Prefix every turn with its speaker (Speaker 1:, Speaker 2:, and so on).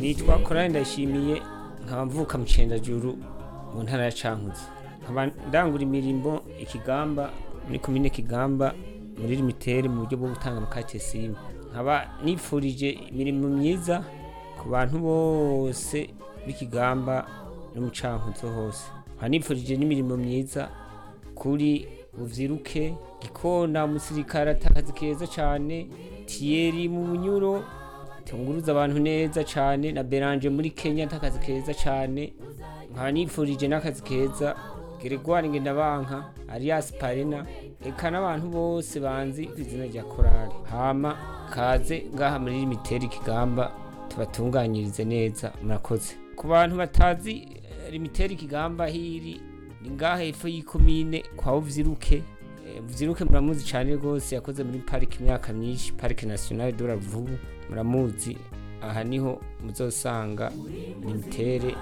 Speaker 1: nitwa korali ndashimiye nkaba mvuka mu cendajuru mu ntara ya cankuzo nkaba ndangura imirimo ikigamba muri komine kigamba muri limitere mu buryo bwo gutanga amakate simu nkaba nipfurije imirimo myiza ku bantu bose b'ikigamba no mu cankuzo hose nkaba nipfurije n'imirimo myiza kuri buvyiruke gikona umusirikare atakazi keza cane tiyeri mu bunyuro tunguruza abantu neza cane na beranje muri kenya atakazi keza cane nkaba nipfurije n'akazi keza geregwari ngendabanka arias parena eka n'abantu bose banzi ku izina rya korali hama kaze ngaha muri limiteri kigamba tubatunganyirize neza murakoze ku bantu batazi eh, limiteri kigamba hiri ni ngaha hepfo y'ikomine kwa uvyiruke Eh, uvyiruke muramuzi cane rwose yakoze muri parike imyaka myinshi parike nationale de la Ruvubu muramuzi aha niho muzosanga limitere